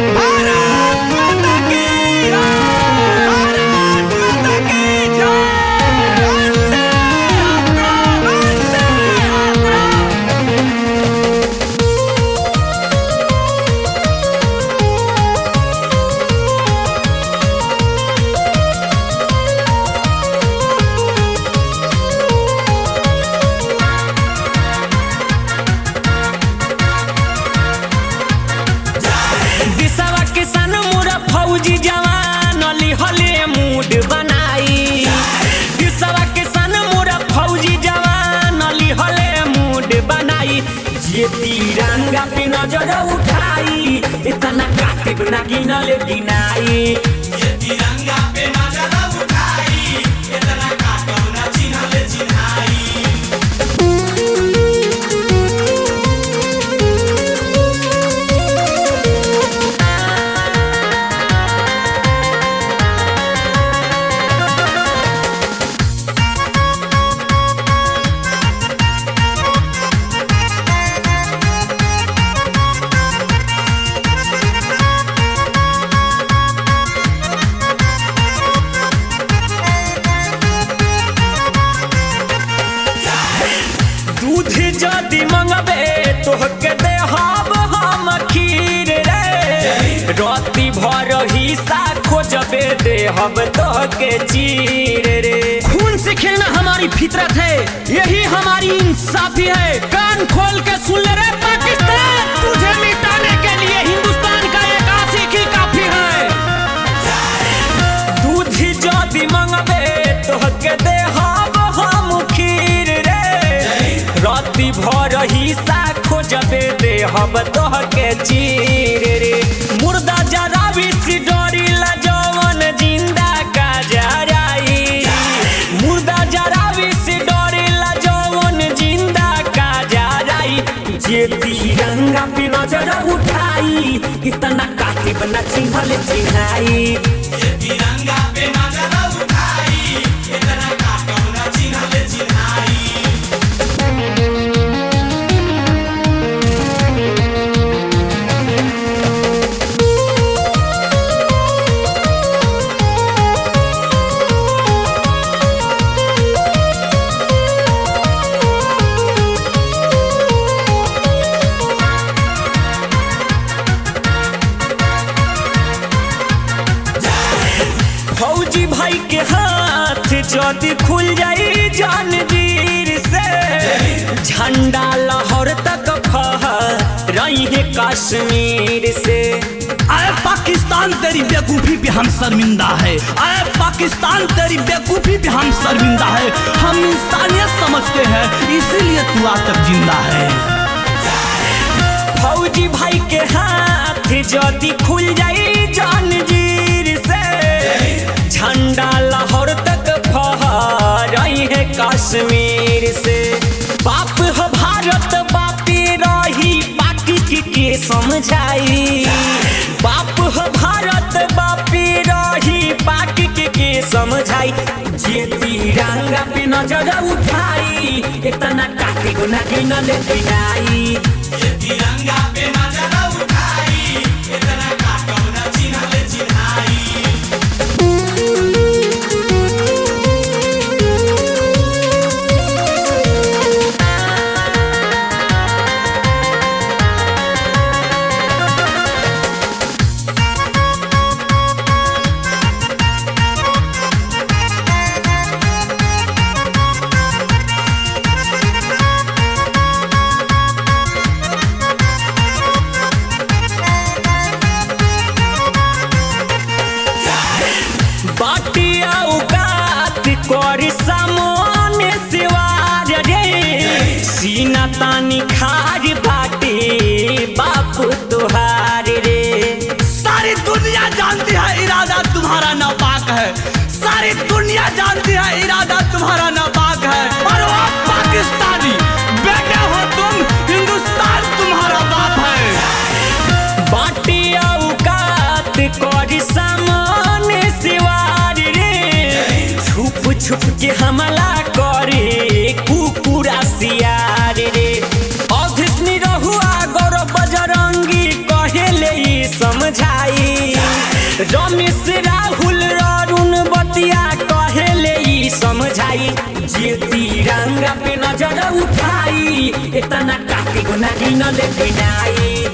भारत माता की जय भारत माता की जय वंदे मातरम, वंदे मातरम। दिशवा किसान मोरा फौजी जवान अली हले मूड बनाई दिशवा किसान मोरा फौजी जवान अली हले मूड बनाई जे तिरंगा पे नजर उठाई इतना काटे ना गिनले गिनाई ये तिरंगा पे नजर उठाई इतना काटो ना चिन्हले चिन्हाई दूध जदि मंगबे तोहके देहब हम खीर रे राति भर हिस्सा खोजबे देहब तोहके चीर रे खून से खेलना हमारी फितरत है यही हमारी इंसाफी है कान खोल के सुन ले रे पाकिस्तान तुझे मिटाने के लिए हिंदुस्तान का एक आशिक ही काफी है दूध जदि मंगबे तोहके देहब हम खीर रे राति भर हिस्सा खोजबे देहब तोहके चीर रे मुर्दा जरा भी डरी ला जवन जिंदा का जराई मुर्दा जरा भी डरी ला जवन जिंदा का जराई जे तिरंगा पे नजर उठाई इतना काटे बना चिन्हले चिन्हाई ये तिरंगा पे नजर उठाई इतना काटो ना चिन्हले चिन्हाई फौजी भाई के हाथ जदि खुल जाई जानवीर से झंडा लाहौर तक रही है कश्मीर से आए पाकिस्तान तेरी बेवकूफी पे हम शर्मिंदा है आए पाकिस्तान तेरी बेवकूफी पे हम शर्मिंदा है हम इंसानियत समझते हैं इसीलिए तू आज तक जिंदा है फौजी भाई के हाथ जदि खुल जाई जानवीर से झंडा लाहौर तक रही है कश्मीर से बाप ह भारत बापी रही बाकी के, के समझाई बाप ह भारत बापी रही बाकी के, के समझाई जे तिरंगा पे नजर उठाई इतना काटे गुना गिनले गिनाई ये तिरंगा पे नजर उठाई इतना काटो ना चिन्हले चिन्हाई बाटिया उकात करी सामने सिवार रे सीना तानी खार बाटे बाप तुहार रे सारी दुनिया जानती है इरादा तुम्हारा नापाक है सारी दुनिया जानती है इरादा तुम्हारा नापाक है और वो पाकिस्तानी बेटे हो तुम हिंदुस्तान तुम्हारा बाप है बाटिया उकात करी सामने सिवार रे छुप छुप के हमला करे कुकुरा सियार रे अधीसनी रहुआ गौरव बजरंगी कहेले ई समझा रमेश राहुल अरुण बतिया कहेले ई समझाई जे तिरंगा पे नजर उठाई इतना काके गुना गिनले बिनाई